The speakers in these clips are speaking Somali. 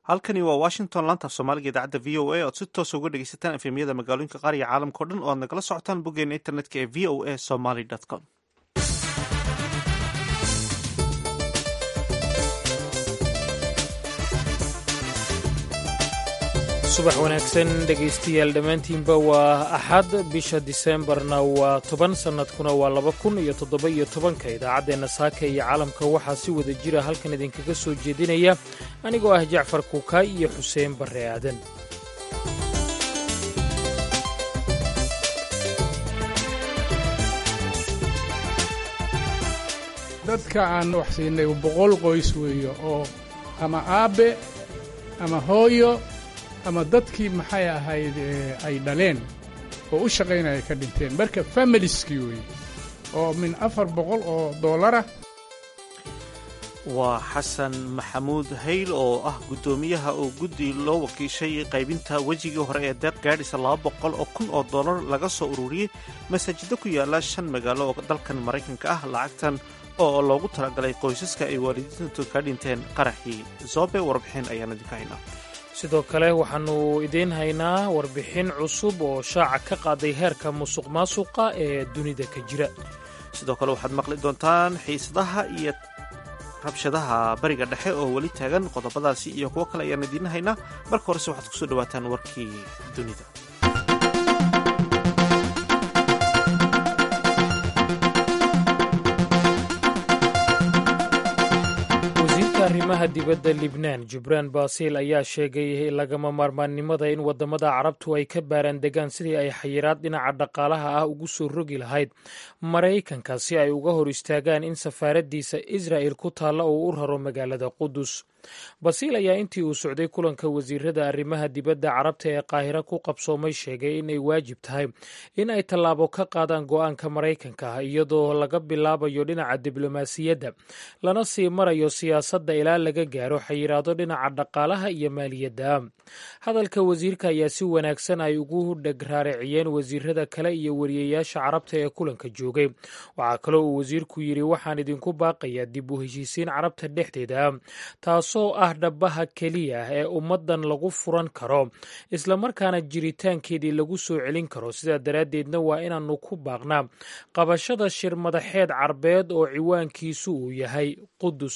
halkani waa washington laanta af soomaaliga idaacadda v o a oad si toosa uga dhegeysataan efemyada magaalooyinka qaar iyo caalamka o dhan oo aad nagala socotaan boggeena internetka ee v o a somaly com subax wanaagsan dhegaystayaal dhammaantiinba waa axad bisha diseembarna waa toban sannadkuna waa laba kun iyo toddoba-iyo tobanka idaacaddeenna saaka iyo caalamka waxaa si wada jira halkan idinkaga soo jeedinaya anigoo ah jacfar kuukaay iyo xuseen barre aadan dadka aan wax siinay boqol qoys weeyo oo ama aabbe ama hooyo ama dadkii maxay ahayd ay dhaleen oo u shaqaynaya ka dhinteen marka familiskii weeye oo min afar boqol oo doolarah waa xasan maxamuud hayl oo ah guddoomiyaha oo guddi loo wakiishay qaybinta wejigii hore ee deeq gaadhisa laba boqol oo kun oo dollar laga soo ururiyey masaajido ku yaala shan magaalo oo dalkan maraykanka ah lacagtan oo loogu talagalay qoysaska ay waalidiintu ka dhinteen qaraxii zoobe warbixin ayaan idinka haynaa sidoo kale waxaannu idiin haynaa warbixin cusub oo shaaca ka qaaday heerka musuq maasuqa ee dunida ka jira sidoo kale waxaad maqli doontaan xiisadaha iyo rabshadaha bariga dhexe oo weli taagan qodobadaasi iyo kuwo kale ayaan idiin haynaa marka horese waxaad kusoo dhawaataan warkii dunida arrimaha dibadda libnaan jubraan basil ayaa sheegay lagama maarmaannimada in waddamada carabtu ay ka baaraan degaan sidii ay xayiraad dhinaca dhaqaalaha ah ugu soo rogi lahayd maraykanka si ay uga hor istaagaan in safaaraddiisa israa'el ku taalla uu u raro magaalada qudus basiil ayaa intii uu socday kulanka wasiirada arrimaha dibadda carabta ee qaahira ku qabsoomay sheegay inay waajib tahay in ay tallaabo ka qaadaan go'aanka maraykanka ah iyadoo laga bilaabayo dhinaca diblomaasiyadda lana sii marayo siyaasadda ilaa laga gaaro xayiraado dhinaca dhaqaalaha iyo maaliyadda hadalka wasiirka ayaa si wanaagsan ay ugu dheg raariciyeen wasiirada kale iyo wariyayaasha carabta ee kulanka joogay waxaa kaloo uu wasiirku yidhi waxaan idinku baaqayaa dib u heshiisiin carabta dhexdeeda taasoo ah dhabaha keliya ee ummaddan lagu furan karo islamarkaana jiritaankeedii lagu soo celin karo sidaa daraaddeedna waa inaannu ku baaqnaa qabashada shir madaxeed carbeed oo ciwaankiisu uu yahay qudus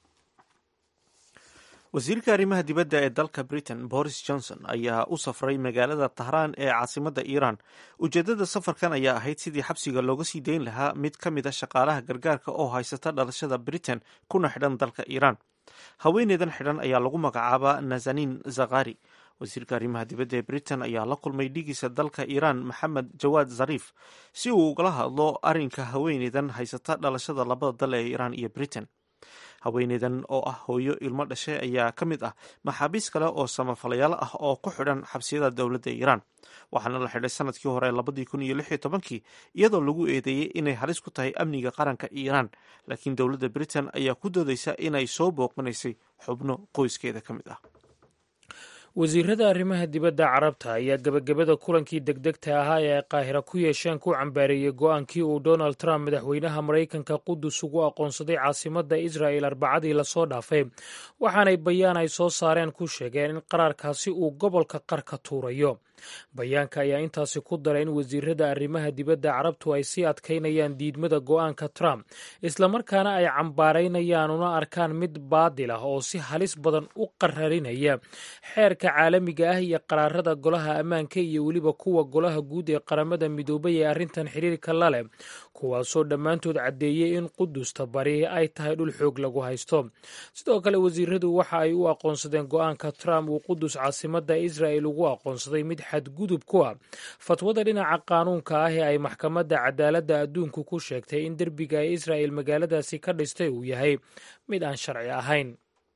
wasiirka arrimaha dibadda ee dalka britain boris johnson ayaa u safray magaalada tahraan ee caasimadda iiraan ujeeddada safarkan ayaa ahayd sidii xabsiga looga sii dayn lahaa mid ka mid a shaqaalaha gargaarka oo haysata dhalashada britain kuna xidhan dalka iiraan haweeneydan xidhan ayaa lagu magacaabaa nazanin zakhari wasiirka arrimaha dibadda ee britain ayaa la kulmay dhigiisa dalka iiraan maxamed jawaad zariif si uu ugala hadlo arrinka haweeneydan haysata dhalashada labada dal ee iiraan iyo britain haweeneydan oo ah hooyo ilmo dhashay ayaa ka mid ah maxaabiis kale oo samafalayaal ah oo ku xidhan xabsiyada dowladda iiraan waxaana la xidhay sanadkii hore labadii kun iyo lix iyo tobankii iyadoo lagu eedeeyey inay halis ku tahay amniga qaranka iiraan laakiin dowladda britain ayaa ku doodaysa inay soo booqanaysay xubno qoyskeeda ka mid ah wasiirada arrimaha dibadda carabta ayaa gebagabada kulankii degdegta ahaa ee ay qaahira ku yeesheen ku cambaareeyey go-aankii uu donald trump madaxweynaha maraykanka qudus ugu aqoonsaday caasimadda israa'el arbacadii lasoo dhaafay waxaanay bayaan ay soo saareen ku sheegeen in qaraarkaasi uu gobolka qar ka tuurayo bayaanka ayaa intaasi ku daray in wasiirada arrimaha dibadda carabtu ay sii adkaynayaan diidmada go-aanka trump islamarkaana ay cambaaraynayaan una arkaan mid baadil ah oo si halis badan u qararinaya xeerka caalamiga ah iyo qaraarada golaha ammaanka iyo weliba kuwa golaha guud ee qaramada midoobay ee arrintan xiriirka la leh kuwaasoo dhammaantood caddeeyey in qudusta bari ay tahay dhul xoog lagu haysto sidoo kale wasiiradu waxa ay u aqoonsadeen go-aanka trump uu qudus caasimadda israa'el ugu aqoonsaday mid xadgudub ku ah fatwada dhinaca qaanuunka ah ee ay maxkamadda cadaaladda adduunku ku sheegtay in derbiga ee israa'el magaaladaasi ka dhistay uu yahay mid aan sharci ahayn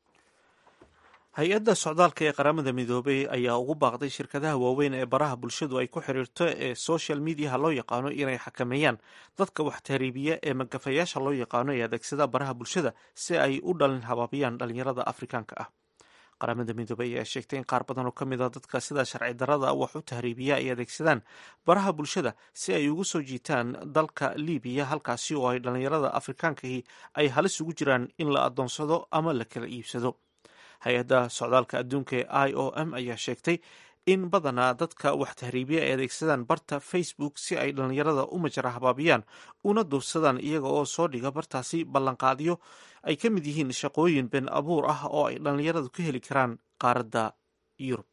hay-adda socdaalka ee qaramada midoobay ayaa ugu baaqday shirkadaha waaweyn ee baraha bulshadu ay ku xiriirto ee social mediaha loo yaqaano inay xakameeyaan dadka wax tahriibiya ee magafayaasha loo yaqaano ee adeegsada baraha bulshada si ay u dhalin habaabiyaan dhalinyarada afrikaanka ah qaramada midoobey ayaa sheegtay in qaar badan oo ka mid a dadka sida sharci darada wax u tahriibiya ay adeegsadaan baraha bulshada si ay ugu soo jiitaan dalka libiya halkaasi oo ay dhalinyarada afrikaankahi ay halis ugu jiraan in la adoonsado ama la kala iibsado hay-adda socdaalka adduunka ee i o m ayaa sheegtay in badanaa dadka wax tahriibiya ay adeegsadaan barta facebook si ay dhallinyarada u majara habaabiyaan una duursadaan iyaga oo soo dhiga bartaasi ballanqaadyo ay ka mid yihiin shaqooyin been abuur ah oo ay dhallinyaradu ka heli karaan qaaradda yurub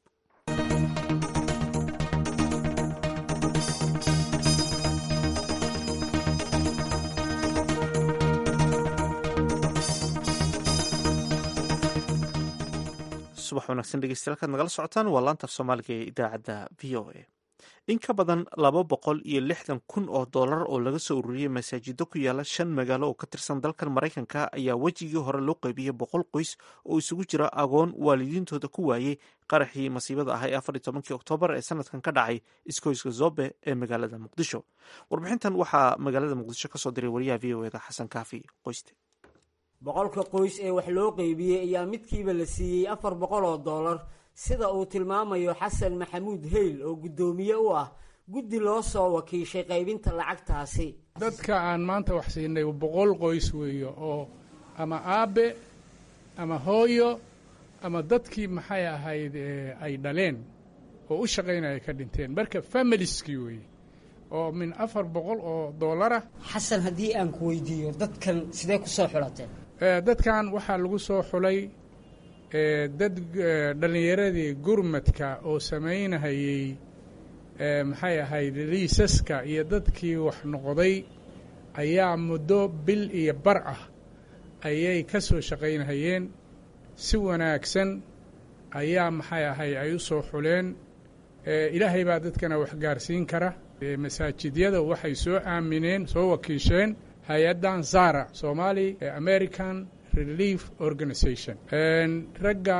subax wanaagsan dhegeystayaal kaad nagala socotaan waa laanta af soomaaliga ee idaacadda v o a in ka badan laba boqol iyo lixdan kun oo dollar oo laga soo ururiyey masaajido ku yaala shan magaalo oo ka tirsan dalkan maraykanka ayaa wejigii hore loo qaybiyey boqol qoys oo isugu jira agoon waalidiintooda ku waayey qaraxii masiibada ah ee afar iyo tobankii oktoobar ee sanadkan ka dhacay iskoyska zobe ee magaalada muqdisho warbixintan waxaa magaalada muqdisho kasoo diray wariyaha v o eda xasan kaafi qoyste boqolka qoys ee wax loo qeybiyey ayaa midkiiba la siiyey afar boqol oo dollar sida uu tilmaamayo xasan maxamuud heyl oo guddoomiye u ah guddi loo soo wakiishay qaybinta lacagtaasi dadka aan maanta wax siinay boqol qoys weeyo oo ama aabe ama hooyo ama dadkii maxay ahayd ay dhaleen oo u shaqaynaya ka dhinteen marka familieskii weeye oo min afar boqol oo dollarah xasan haddii aan ku weydiiyo dadkan sidee ku soo xulateen dadkan waxaa lagu soo xulay dad dhallinyaradii gurmadka oo samaynahayey maxay ahayd liisaska iyo dadkii wax noqday ayaa muddo bil iyo bar ah ayay ka soo shaqaynahayeen si wanaagsan ayaa maxay ahayd ay u soo xuleen ilaahay baa dadkana wax gaarsiin kara masaajidyada waxay soo aamineen soo wakiisheen hay-addan zara somali american relief organization ragga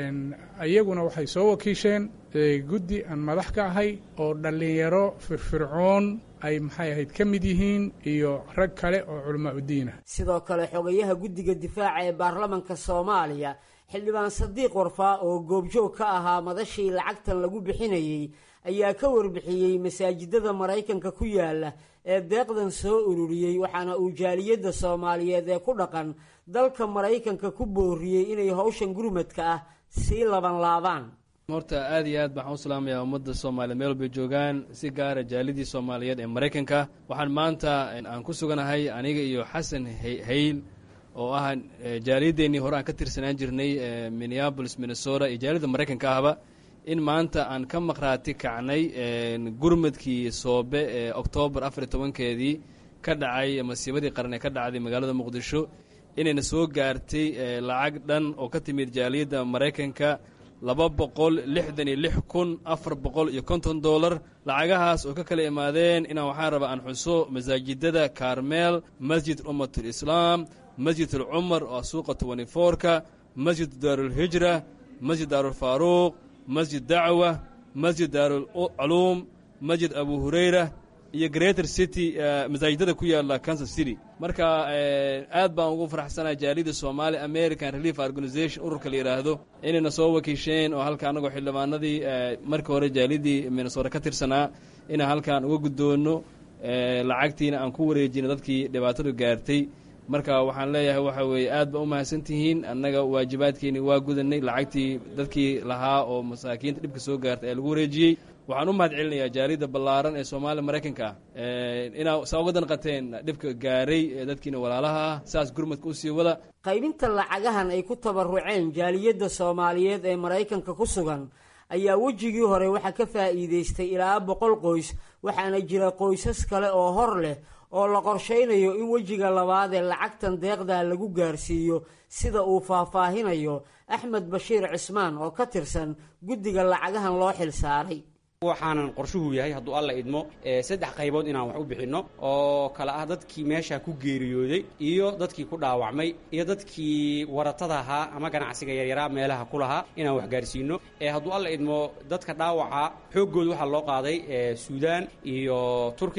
iyaguna waxay soo wakiisheen guddi aan madax ka ahay oo dhallinyaro firfircoon ay maxay ahayd ka mid yihiin iyo rag kale oo culamaa udiin ah sidoo kale xogayaha guddiga difaaca ee baarlamanka soomaaliya xildhibaan sadiiq warfaa oo goobjoog ka ahaa madashii lacagtan lagu bixinayey ayaa ka warbixiyey masaajidada maraykanka ku yaala ee deeqdan soo ururiyey waxaana uu jaaliyadda soomaaliyeed ee ku dhaqan dalka maraykanka ku booriyey inay howshan gurmadka ah sii laban laabaan horta aad iyo aad baxaan u salaamayaa ummadda soomaaliya meel walbay joogaan si gaara jaalidii soomaaliyeed ee maraykanka waxaan maanta aan ku suganahay aniga iyo xasan hayl oo ah jaaliyadeennii hore aan ka tirsanaan jirnay minneabolis minnesota iyo jaaliyadda maraykanka ahba in maanta aan ka maqhraati kacnay gurmadkii soobe ee oktoobar afar iyo tobankeedii ka dhacay masiibadii qaran ee ka dhacday magaalada muqdisho inayna soo gaartay lacag dhan oo ka timid jaaliyadda maraykanka laba boqol lixdan iyo lix kun afar boqol iyo konton dollar lacagahaas oo ka kala imaadeen inaan waxaan rabaa aan xuso masaajidada karmeel masjid ummatul islaam masjid alcumar oo suuqa tobani foorka masjid daarulhijra masjid daarulfaaruuq masjid dacwa masjid daarulculuum masjid abu hurayra iyo greater city masaajidada ku yaala kansas city marka aad baan ugu faraxsanahay jaalida somaali american relief organization ururka la yidhaahdo inayna soo wakiisheen oo halka annagoo xildhibaanadii markii hore jaalidii minnesota ka tirsanaa inaan halkaan uga guddoonno lacagtiina aan ku wareejino dadkii dhibaatadu gaartay marka waxaan leeyahay waxa weeye aad ba u mahadsantihiin annaga waajibaadkeeni waa gudanay lacagtii dadkii lahaa oo masaakiinta dhibka soo gaartay ee lagu wareejiyey waxaan u mahad celinayaa jaaliyadda ballaaran ee soomaaliya maraykanka ah inaa saa uga danqateen dhibka gaaray ee dadkiina walaalaha ah saas gurmadka usii wada qaybinta lacagahan ay ku tabaruceen jaaliyadda soomaaliyeed ee maraykanka ku sugan ayaa wejigii hore waxaa ka faa'iidaystay ilaa boqol qoys waxaana jira qoysas kale oo hor leh oo la qorshaynayo in wejiga labaad ee lacagtan deeqdaa lagu gaarsiiyo sida uu faahfaahinayo axmed bashiir cismaan oo ka tirsan guddiga lacagahan loo xil saaray waxaanan qorshuhu yahay hadduu alla idmo saddex qaybood inaan wax u bixinno oo kale ah dadkii meesha ku geeriyooday iyo dadkii ku dhaawacmay iyo dadkii waratada ahaa ama ganacsiga yaryaraa meelaha ku lahaa inaan wax gaarsiino hadduu alla idmo dadka dhaawaca xooggooda waxaa loo qaaday suudaan iyo turkiga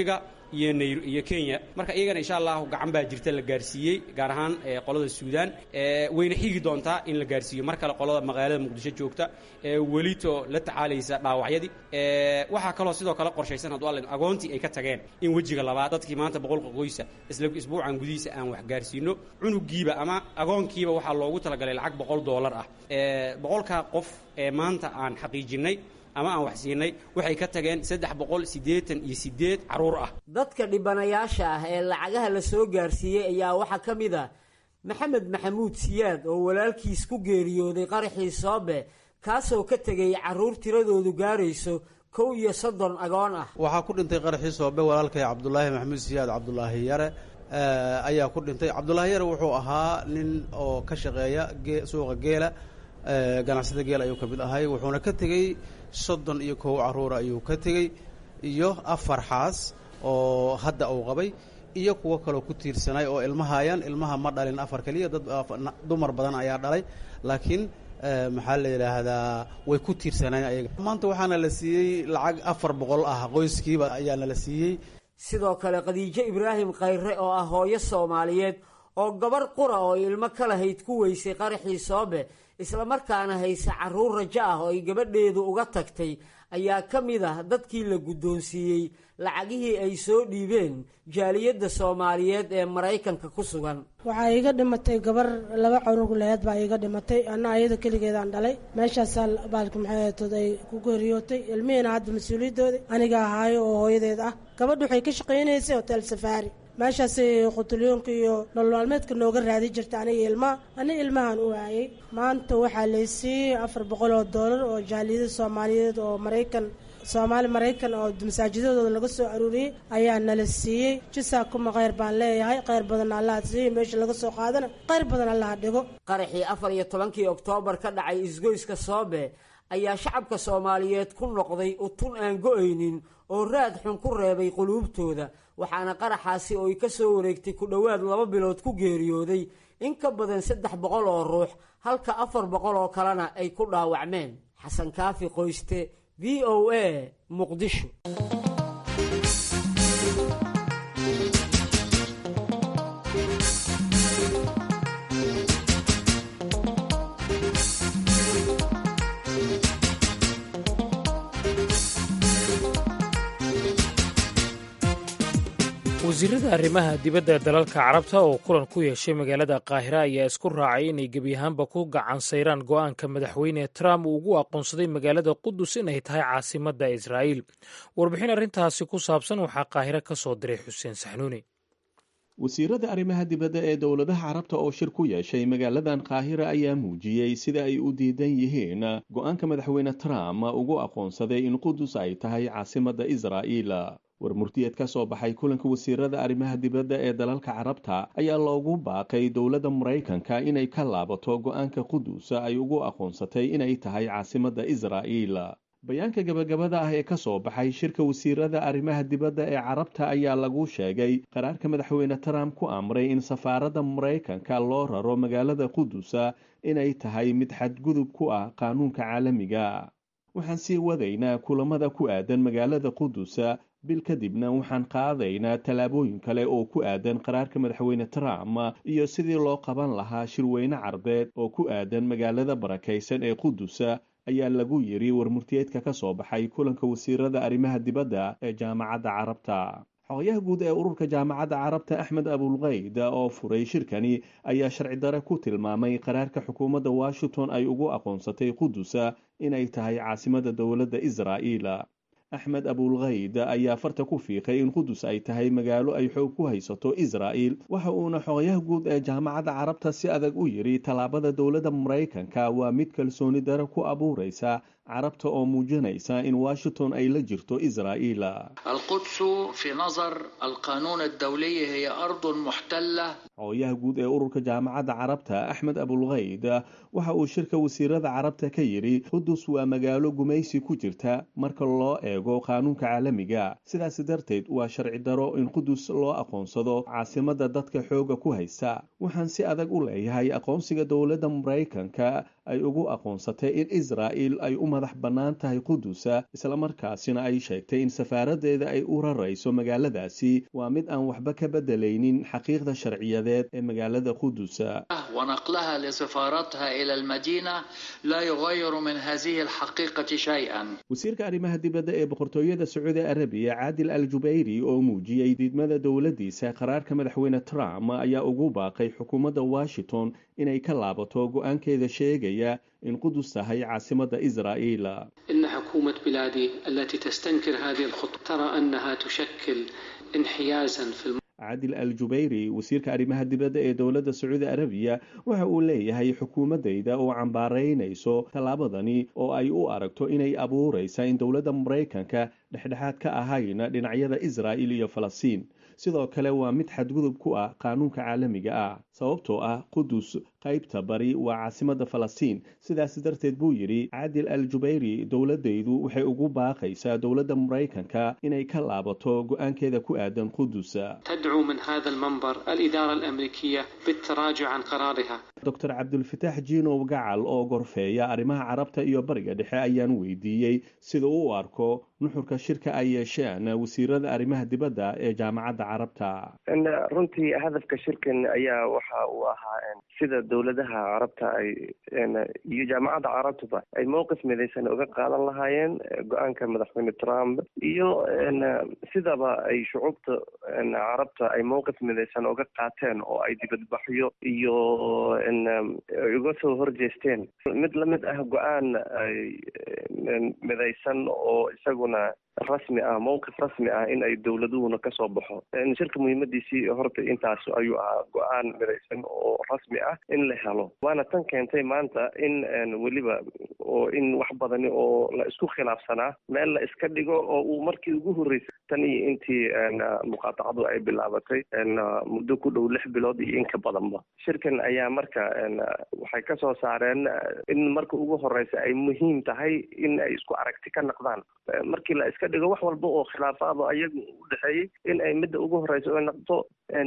iyo nayr iyo kenya marka iyagana insha allahu gacan baa jirta la gaarsiiyey gaar ahaan qolada suudaan wayna xigi doontaa in la gaarsiiyo mar kale qolada magaalada muqdisho joogta welito la tacaalaysa dhaawacyadii waxaa kaloo sidoo kale qorshaysan hadduu alla agoontii ay ka tageen in wejiga labaad dadkii maanta boqolka qoysa isla isbuucan gudihiisa aan wax gaarsiino cunugiiba ama agoonkiiba waxaa loogu talagalay lacag boqol doolar ah boqolkaa qof ee maanta aan xaqiijinay ama aan wax siinay waxay ka tageen saddex boqol siddeetan iyo siddeed carruur ah dadka dhibanayaasha ah ee lacagaha la soo gaarsiiyey ayaa waxaa ka mid ah maxamed maxamuud siyaad oo walaalkiis ku geeriyooday qaraxii soobe kaasoo ka tegay carruur tiradoodu gaarayso kow iyo soddon agoon ah waxaa ku dhintay qaraxii soobe walaalkay cabdulaahi maxamuud siyaad cabdulaahi yare ayaa ku dhintay cabdulaahi yare wuxuu ahaa nin oo ka shaqeeya suuqa geela ganacsada geel ayuu ka mid ahay wuxuuna ka tegey soddon iyo kow carruura ayuu ka tegey iyo afar xaas oo hadda uu qabay iyo kuwo kaloo ku tiirsanay oo ilmahayaan ilmaha ma dhalin afar keliya dad dumar badan ayaa dhalay laakiin maxaa la yidhaahdaa way ku tiirsaneen ayaga maanta waxaana la siiyey lacag afar boqol ah qoyskiiba ayaana la siiyey sidoo kale khadiijo ibraahim khayre oo ah hooyo soomaaliyeed oo gabarh qura oo ilmo ka lahayd ku weysay qaraxii soobe islamarkaana hayse carruur rajo ah oo ay gabadheedu uga tagtay ayaa ka mid ah dadkii la guddoonsiiyey lacagihii ay soo dhiibeen jaaliyadda soomaaliyeed ee maraykanka ku sugan waxaa iiga dhimatay gabar laba cunug laheed baa iiga dhimatay anna ayada keligeedaan dhalay meeshaasaa baalka maxaatood ay ku geeriyootay ilmihiina hadda mas-uuliyadooda aniga ahaayo oo hooyadeed ah gabadha waxay ka shaqaynaysay hotel safaari meeshaasay qutulyoonka iyo nololmaalmeedka nooga raadi jirta aniga ilmaha aniga ilmahan u waayey maanta waxaa laysiiyey afar boqol oo doolar oo jaaliyada soomaaliyeed oo maraykan soomaali maraykan oo masaajidadooda laga soo aruuriyey ayaa nala siiyey jisaa kuma kheyr baan leeyahay kheyr badan allaha siiyey meesha laga soo qaadana kheyr badan allaha dhigo qaraxii afar iyo tobankii oktoobar ka dhacay isgoyska soobe ayaa shacabka soomaaliyeed ku noqday utun aan go-aynin oo raad xun ku reebay quluubtooda waxaana qaraxaasi oo ay ka soo wareegtay ku dhowaad laba bilood ku geeriyooday in ka badan saddex boqol oo ruux halka afar boqol oo kalena ay ku dhaawacmeen xasan kaafi qoyste v o a muqdisho wasiirada arrimaha dibadda ee dalalka carabta oo kulan ku yeeshay magaalada qaahira ayaa isku raacay inay gebi ahaanba ku gacan sayraan go'aanka madaxweyne trump uu ugu aqoonsaday magaalada qudus inay tahay caasimadda israa'iil warbixin arrintaasi ku saabsan waxaa qaahiro ka soo diray xuseen saxnuuni wasiirada arrimaha dibadda ee dowladaha carabta oo shir ku yeeshay magaaladan qaahira ayaa muujiyey sida ay u diidan yihiin go'aanka madaxweyne trump ugu aqoonsaday in qudus ay tahay caasimadda israa'iil war murtiyeed ka soo baxay kulanka wasiirada arrimaha dibadda ee dalalka carabta ayaa loogu baaqay dowladda maraykanka inay ka laabato go'aanka qudus ay ugu aqoonsatay inay tahay caasimadda israa'iil bayaanka gabagabada ah ee ka soo baxay shirka wasiirada arrimaha dibadda ee carabta ayaa lagu sheegay qaraarka madaxweyne trump ku amray in safaaradda maraykanka loo raro magaalada qudus inay tahay mid xadgudub ku ah qaanuunka caalamiga waxaan sii wadaynaa kulamada ku aadan magaalada qudus bil kadibna waxaan qaadaynaa tallaabooyin kale oo ku aadan qaraarka madaxweyne trump iyo sidii loo qaban lahaa shirweyne carbeed oo ku aadan magaalada barakaysan ee qudus ayaa lagu yiri warmurtiyeedka ka soo baxay kulanka wasiirada arrimaha dibadda ee jaamacadda carabta xogayaha guud ee ururka jaamacadda carabta axmed abulkayd oo furay shirkani ayaa sharci dare ku tilmaamay qaraarka xukuumadda washington ay ugu aqoonsatay qudus inay tahay caasimada dowladda israa'iil axmed abulkayd ayaa farta ku fiiqay in qudus ay tahay magaalo ay xoog ku haysato israa'il waxa uuna xogayaha guud ee jaamacadda carabta si adag u yidhi tallaabada dowladda maraykanka waa mid kalsooni dare ku abuuraysa carabta oo muujinaysa in washington ay la jirto israa'iil القدس في نظر القانون الدولي هي أرض محتلة xogayaha guud ee ururka jaamacadda carabta axmed abulkayd waxa uu shirka wasiirada carabta ka yidhi qudus waa magaalo gumaysi ku jirta marka loo eego qaanuunka caalamiga sidaas darteed waa sharci daro in qudus loo aqoonsado caasimadda dadka xooga ku haysta waxaan si adag u leeyahay aqoonsiga dowladda maraykanka ay ugu aqoonsatay in israa'il ay u madax bannaan tahay qudusa islamarkaasina ay sheegtay in safaaraddeeda ay u rarayso magaaladaasi waa mid aan waxba ka beddelaynin xaqiiqda sharciyadeed ee magaalada qudusa ونقلها لسفارتها إلى المدينة لا يغير من هذه الحقيقة شيئا wasiirka arrimaha dibadda ee boqortooyada sacuudi arabiya caadil al jubayri oo muujiyey diidmada dowladdiisa qaraarka madaxweyne trump ayaa ugu baaqay xukuumadda washington inay ka laabato go-aankeeda sheegaya in qudus tahay caasimadda israa'iil إن حكومة بلادي التي تستنكر هذه الخطوة ترى أنها تشكل انحيازا في الم... caadil al jubayri wasiirka arrimaha dibadda ee dowladda sacuudi arabiya waxa uu leeyahay xukuumaddayda oo cambaaraynayso tallaabadani oo ay u aragto inay abuuraysa in dowladda maraykanka dhexdhexaad ka ahayn dhinacyada israa'il iyo falastiin sidoo kale waa mid xadgudub ku ah qaanuunka caalamiga ah sababtoo ah qudus qaybta bari waa caasimadda falastiin sidaas darteed buu yidhi caadil al jubayri dowladdaydu waxay ugu baaqaysaa dowladda maraykanka inay ka laabato go-aankeeda ku aadan qudus تدعو من هذا المنبر الإدارة الأمريكية بالتراجع عن قرارها doctor cabdulfataax jiinow gacal oo gorfeeya arrimaha carabta iyo bariga dhexe ayaan weydiiyey sida uu u arko nuxurka shirka ay yeesheen wasiirada arrimaha dibadda ee jaamacadda carabta runtii hadafka shirkan ayaa waxa uu ahaa sida dowladaha carabta ay iyo jaamacadda carabtuba ay mowqif midaysan uga qaadan lahaayeen go-aanka madaxweyne trump iyo sidaba ay shucuubta carabta ay mowqif midaysan uga qaateen oo ay dibadbaxyo iyo uga soo horjeesteen mid lamid ah go-aan midaysan oo isaguna rasmi ah mowqif rasmi ah in ay dowladuhuna kasoo baxo shirka muhiimadiisii horta intaas ayuu ahaa go-aan midaysan oo rasmi ah in la helo waana tan keentay maanta in weliba oo in wax badani oo la isku khilaafsanaa meel la iska dhigo oo uu markii ugu horreysay tan iyo intii muqaatacadu ay bilaabatay muddo ku dhow lix bilood iyo in ka badanba shirkan ayaa marka waxay kasoo saareen in marka ugu horeysa ay muhiim tahay in ay isku aragti ka naqdaan markii la iska dhigo wax walba oo khilaafaado ayaga u dhexeeyey in ay midda ugu horeysa oo naqdo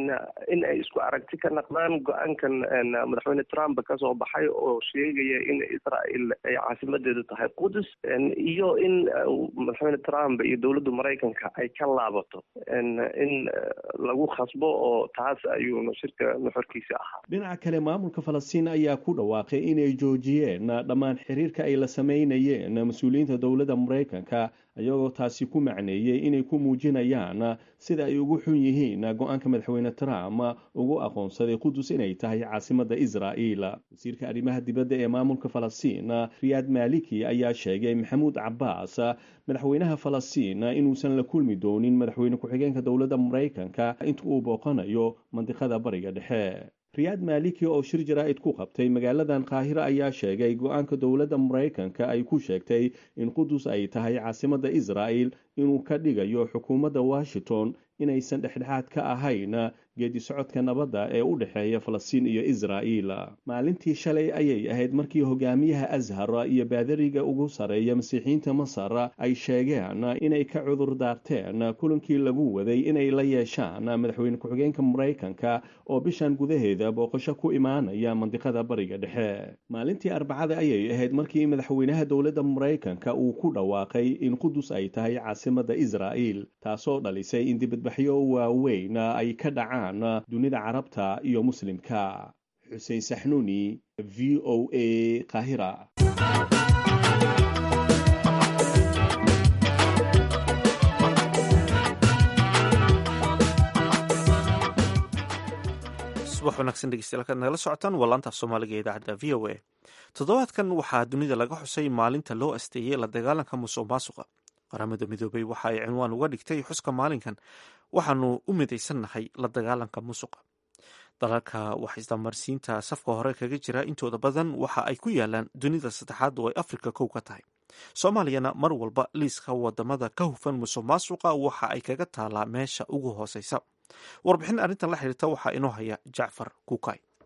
in ay isku aragti ka naqdaan go-aankan madaxweyne trump kasoo baxay oo sheegaya in israel ay caasimadeedu tahay qudus iyo in madaxweyne trump iyo dowladda maraykanka ay ka laabato in lagu khasbo oo taas ayuuna shirka nuxurkiisa ahaa dhinaca kale maamulka falastiin ayaa ku dhawaaqay inay joojiyeen dhammaan xiriirka ay la sameynayeen mas-uuliyiinta dowladda maraykanka iyagoo taasi ku macneeyey inay ku muujinayaan sida ay ugu xun yihiin go-aanka madaxweyne trump ugu aqoonsaday qudus inay tahay caasimadda israa'iil wasiirka arrimaha dibadda ee maamulka falastiin riyaad maliki ayaa sheegay maxamuud cabaas madaxweynaha falastiin inuusan la kulmi doonin madaxweyne ku-xigeenka dowladda maraykanka inta uu booqanayo mandiqada bariga dhexe riyaad maliki oo shir jaraa'id ku qabtay magaaladan qaahira ayaa sheegay go-aanka dowladda maraykanka ay ku sheegtay in qudus ay tahay caasimadda israa'il inuu ka dhigayo xukuumadda washington inaysan dhexdhexaad ka ahayn geedi socodka nabadda ee u dhexeeya falastiin iyo israa'iil maalintii shalay ayay ahayd markii hogaamiyaha ashar iyo baadariga ugu sareeya masiixiyiinta masar ay sheegeen inay ka cudur daarteen kulankii lagu waday inay la yeeshaan madaxweyne ku-xigeenka maraykanka oo bishan gudaheeda booqasho ku imaanaya mandiqada bariga dhexe maalintii arbacada ayay ahayd markii madaxweynaha dowladda maraykanka uu ku dhawaaqay in qudus ay tahay caasimadda israa'iil taasoo dhalisay in dibadbaxyo waaweyn ay ka dhacaan dunida carabta iyo muslimka xuseen saxnuuni v o a qaahira subax wanaagsan dhegeystayaal kaad nagala socotaan waa laantaaf soomaaliga ee idaacadda v o a toddobaadkan waxaa dunida laga xusay maalinta loo asteeyey la dagaalanka musuq maasuqa qaramada midoobay waxa ay cinwaan uga dhigtay xuska maalinkan waxaanu u midaysannahay la dagaalanka musuqa dalalka wax isdamarsiinta safka hore kaga jira intooda badan waxa ay ku yaalaan dunida saddexaad oo ay afrika kow ka tahay soomaaliyana mar walba liiska wadamada ka hufan musuq maasuqa waxa ay kaga taalaa meesha ugu hooseysa warbixin arrintan la xiriirta waxaa inoo haya jacfar kuukay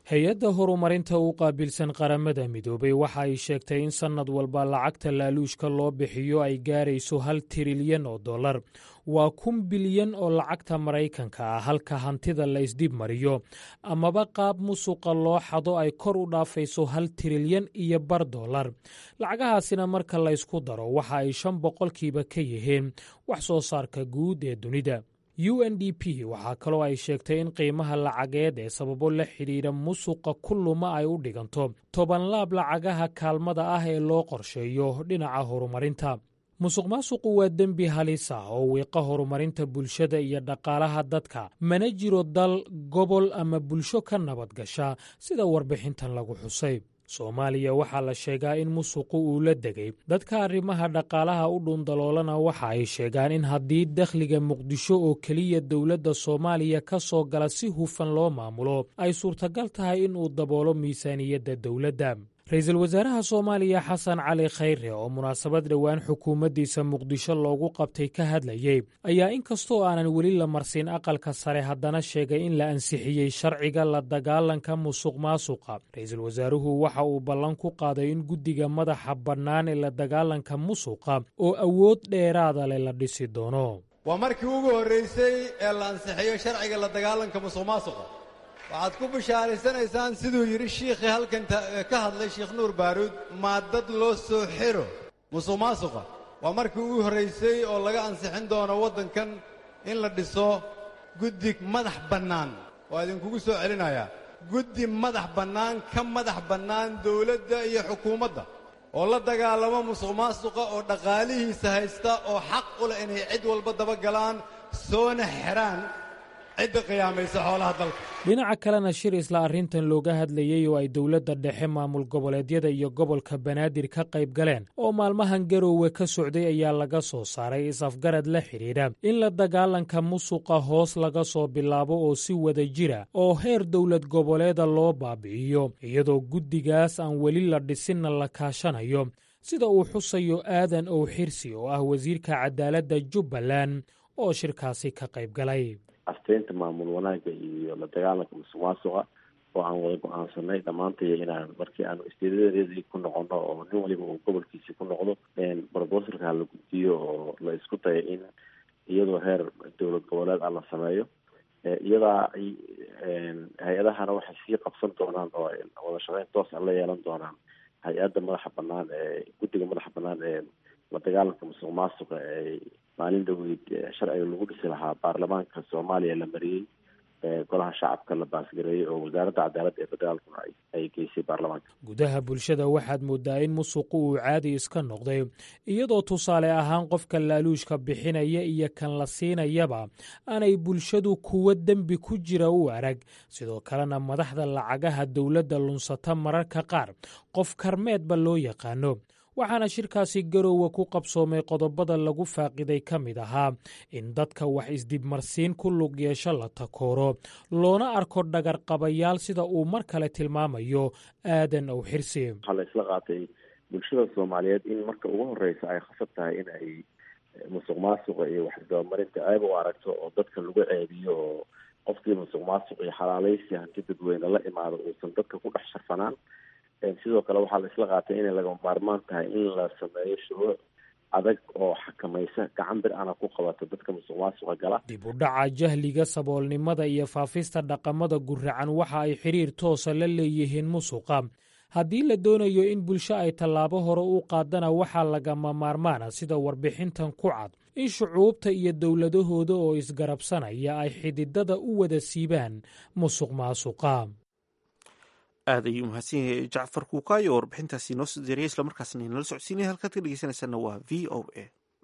hay-adda horumarinta u qaabilsan qaramada midoobay waxa ay sheegtay in sannad walba lacagta laaluushka loo bixiyo ay gaarayso hal tirilyan oo dollar waa kun bilyan oo lacagta maraykanka ah halka hantida la isdhib mariyo amaba qaab musuqa loo xado ay kor u dhaafayso hal tirilyan iyo bar dollar lacagahaasina marka laysku daro waxa ay shan boqolkiiba ka yihiin wax soo saarka guud ee dunida u n d p waxaa kaloo ay sheegtay in qiimaha lacageed ee sababo la xidhiidha musuqa kulluma ay u dhiganto toban laab lacagaha kaalmada ah ee loo qorsheeyo dhinaca horumarinta musuq maasuqu waa dembi halis ah oo wiiqa horumarinta bulshada iyo dhaqaalaha dadka mana jiro dal gobol ama bulsho ka nabad gasha sida warbixintan lagu xusay soomaaliya waxaa la sheegaa in musuqu uu la degay dadka arrimaha dhaqaalaha u dhuundaloolana waxa ay sheegaan in haddii dakhliga muqdisho oo keliya dowladda soomaaliya ka soo gala si hufan loo maamulo ay suurtagal tahay in uu daboolo miisaaniyadda dowladda ra-iisul wasaaraha soomaaliya xasan cali khayre oo munaasabad dhowaan xukuumaddiisa muqdisho loogu qabtay ka hadlayey ayaa inkastoo aanan weli la marsin aqalka sare haddana sheegay in la ansixiyey sharciga la dagaalanka musuq maasuqa ra-iisul wasaaruhu waxa uu ballan ku qaaday in guddiga madaxa bannaan ee la dagaalanka musuqa oo awood dheeraada leh la dhisi doono waa markii ugu horraysay ee la ansixiyo sharciga la dagaalanka musuq maasuqa waxaad ku bishaaraysanaysaan siduu yidhi shiikhii halkan ka hadlay sheekh nuur baaruud maadad loo soo xiro musuq maasuqa waa markii ugu horraysay oo laga ansixin doono waddankan in la dhiso guddi madax bannaan waa idinkugu soo celinayaa guddi madax bannaan ka madax bannaan dawladda iyo xukuumadda oo la dagaalamo musuq maasuqa oo dhaqaalihiisa haysta oo xaq u leh inay cid walba daba galaan soona xidhaan cidda qiyaamaysa xoolaha dalka dhinaca kalena shir isla arrintan looga hadlayey oo ay dowladda dhexe maamul goboleedyada iyo gobolka banaadir ka qayb galeen oo maalmahan garoowe ka socday ayaa laga soo saaray is-afgarad la xidhiidha in la dagaalanka musuqa hoos laga soo bilaabo oo si wada jira oo heer dowlad goboleeda loo baabi'iyo iyadoo guddigaas aan weli la dhisinna la kaashanayo sida uu xusayo aadan ow xirsi oo ah wasiirka cadaaladda jubbaland oo shirkaasi ka qayb galay asteynta maamul wanaagga iyo la dagaalanka musuq maasuqa oo aan wada go-aansanay dhammaantay inaan markii aanu isteedadeedii ku noqono oo nin waliba uu gobolkiisii ku noqdo brobosalka la guddiyo oo la isku dayo in iyadoo heer dowlad goboleed ah la sameeyo iyadaa hay-adahana waxay sii qabsan doonaan oo wada shaqeyn toos a la yeelan doonaan hay-adda madaxa banaan ee guddiga madaxa banaan ee la dagaalanka musuq maasuqa ee maalin dhaweyd sharciga lagu dhisi lahaa baarlamaanka soomaaliya la mariyey golaha shacabka la baasgareeyey oo wasaaradda cadaaladda ee federaalkuna ay geysay baarlamaanka gudaha bulshada waxaad moodaa in musuqu uu caadi iska noqday iyadoo tusaale ahaan qofka laaluushka bixinaya iyo kan la siinayaba aanay bulshadu kuwo dembi ku jira u arag sidoo kalena madaxda lacagaha dowladda lunsata mararka qaar qof karmeedba loo yaqaano waxaana shirkaasi garoowe ku qabsoomay qodobada lagu faaqiday ka mid ahaa in dadka wax isdibmarsiin ku lug yeesho la takooro loona arko dhagarqabayaal sida uu mar kale tilmaamayo aadan ow xirsi waxaa la isla qaatay bulshada soomaaliyeed in marka ugu horeysa ay khasab tahay in ay musuq maasuqa iyo waxisdabamarinta ayba u aragto oo dadka lagu ceebiyo oo qofkii musuq maasuq iyo xalaalaysi hanti dadweyne la imaado uusan dadka ku dhex sharfanaan sidoo kale waxaa la isla qaatay inay lagama maarmaan tahay in la sameeyo shuruuc adag oo xakamaysa gacan bir ana ku qabato dadka musuq maasuqa gala dib u dhaca jahliga saboolnimada iyo faafista dhaqamada guracan waxa ay xiriir toosa la leeyihiin musuqa haddii la doonayo in bulsho ay tallaabo hore u qaadana waxaa lagama maarmaana sida warbixintan ku cad in shucuubta iyo dowladahooda oo isgarabsanaya ay xididada u wada siibaan musuq maasuqa aad ayuu mahadsan yahay jacfar kuukaayo oo warbixintaasi noo soo diyaariya islamarkaasna inala socodsiinaya halkaad ka dhegeysanaysaana waa v o a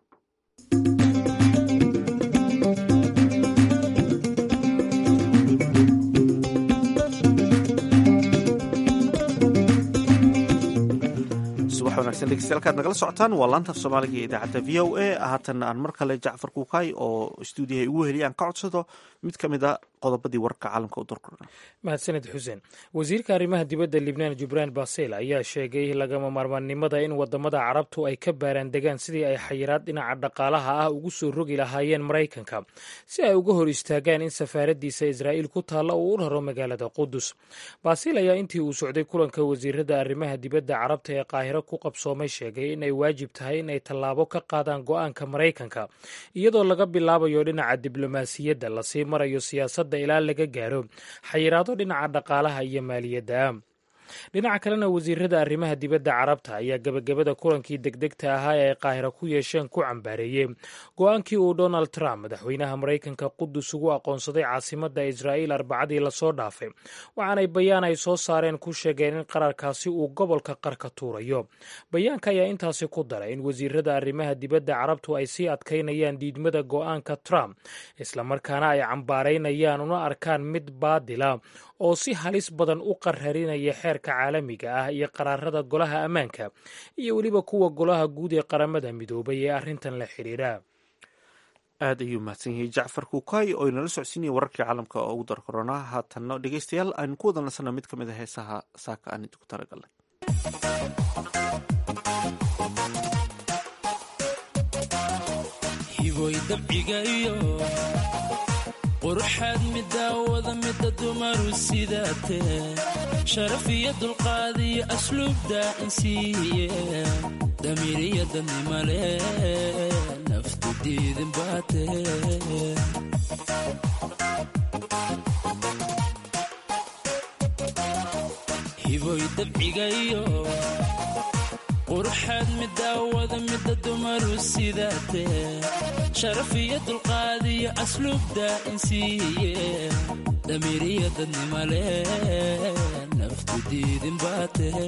subax wanaagsan dhegeystayaal nagala socotaan waa laantaaf soomaaliga ee idaacadda v o a haatanna aan mar kale jacfar kuukaay oo stuudiyaha ugu heliya aan ka codsado mid ka mid a qodobadii wararka caalamka u durkuna mahadsaned xuseen wasiirka arrimaha dibadda libnaan jubraan basel ayaa sheegay lagama maarmaannimada in wadamada carabtu ay ka baaraan degaan sidii ay xayiraad dhinaca dhaqaalaha ah ugu soo rogi lahaayeen maraykanka si ay uga hor istaagaan in safaaradiisa israa'iil ku taalla uu u raro magaalada qudus basel ayaa intii uu socday kulanka wasiirada arrimaha dibadda carabta ee qaahiro ku qabsoomay sheegay inay waajib tahay inay tallaabo ka qaadaan go-aanka maraykanka iyadoo laga bilaabayo dhinaca diblomaasiyadda lasii marayo siyaasadda ilaa laga gaaro xayiraado dhinaca dhaqaalaha iyo maaliyadda dhinaca kalena wasiirada arrimaha dibadda carabta ayaa gebagabada kulankii degdegta ahaa ee ay qaahira ku yeesheen ku cambaareeyey go-aankii uu donald trump madaxweynaha maraykanka qudus ugu aqoonsaday caasimadda israa'iil arbacadii lasoo dhaafay waxaanay bayaan ay soo saareen ku sheegeen in qararkaasi uu gobolka qarka tuurayo bayaanka ayaa intaasi ku daray in wasiirada arrimaha dibadda carabtu ay sii adkaynayaan diidmada go-aanka trump islamarkaana ay cambaaraynayaan una arkaan mid baadila oo si halis badan u qararinaya xeerka caalamiga ah iyo qaraarada golaha ammaanka iyo weliba kuwa golaha guud ee qaramada midoobay ee arrintan la xidhiira aad ayuu mahadsan yahay jacfar kuukay oo inala socodsiinaya wararkii caalamka oo ugu dar koronaa haatanno dhegeystayaal aynu ku wada nasana mid ka mid a heesaha saaka aan idinku talagalnay hiboy dabciga iyo quruxaad midaawada mida dumaru sidaatee sharaf iyo dulqaad iyo asluubda insiiye damiiriya dadnimale naftu diidin baatee hiboy dabciga iyo quruxaad midaawada mida dumaru sidaatee sharaf iyo dulqaad iyo asluubda insiiye damiiriya dadnimale naftu diidin baatee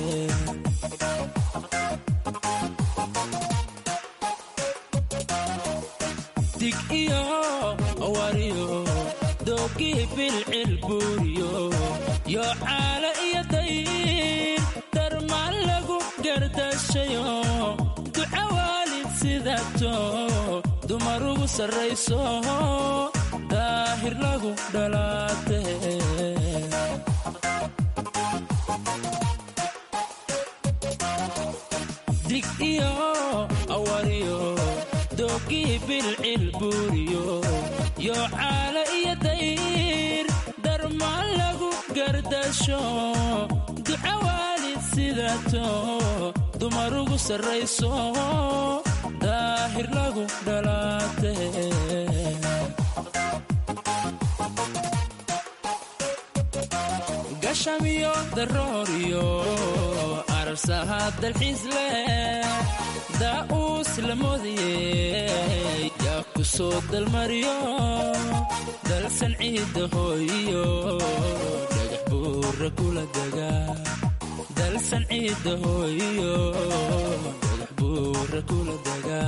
dig iyo awariyo doogii bilcil buuriyo yo caala iyo dayr darmaan lagu gardashayo duca waalid sidaato dumar ugu sarrayso daahir lagu dhalaate dig iyo awariyo doogii bilcil buuriyo yo caala iyo dayr darmaan lagu gardasho duca waalid sidaato dumar ugu sarrayso daahir lagu dhalaate gashamiyo darooriyo ararsaha dalxiis leh daa'uus la moodayey yaa ku soo dalmariyo dalsan ciidda hooyiyo dhagax buura kula dega dalsan ciidda hooyiyo dhagax buura kula dega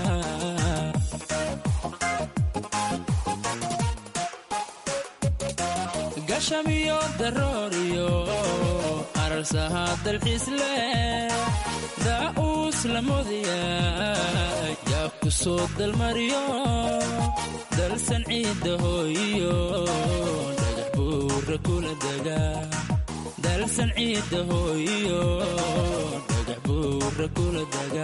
gashamiyo darooriyo ararsaha dalxiis leh daa'uus la moodaya yaa ku soo dalmariyo dalsan ciidda hooyiyo dhagax buura kula dega dalsan ciidda hooyiyo dhagax buura kula dega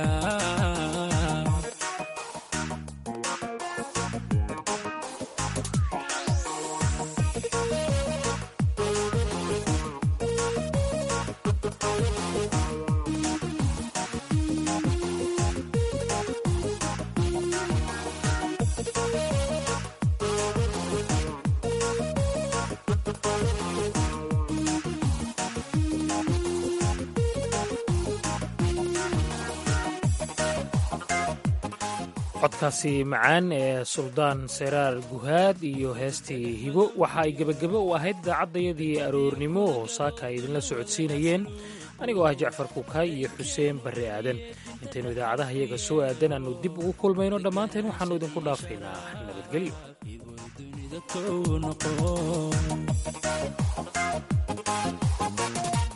codkaasi macaan ee suldaan seraar guhaad iyo heestii hibo waxa ay gebagabo u ahayd idaacadayadii aroornimo oo saaka ay idinla socodsiinayeen anigoo ah jacfar kukaay iyo xuseen barre aadan intaynu idaacadaha iyaga soo aadan aanu dib ugu kulmayno dhammaanteen waxaannu idinku dhaafaynaa nabadgelyo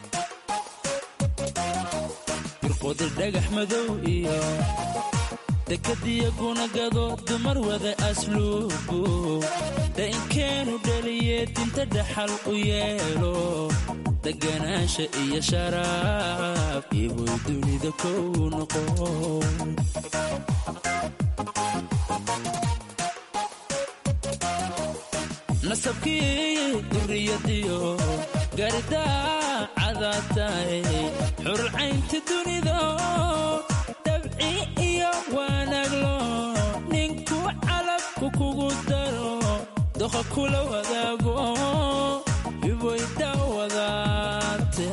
dhagax madow iyo dekadiya gunagado dumar wada asluubu dainkeenu dhaliye dinta dhaxal u yeelo deganaansha iyo sharaaf iboy dunida kow noqo nasabkii duriyadiyo gaaridaa cadaataay xurcaynta dunido dabci iyo wanaaglo ninku calabku kugu daro doqa kula wadaago iboyda wadaate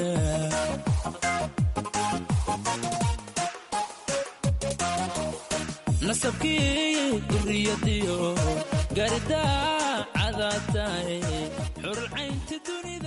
nasabkii duriyadiyo gaaridaa cadaataay xurcaynta dunida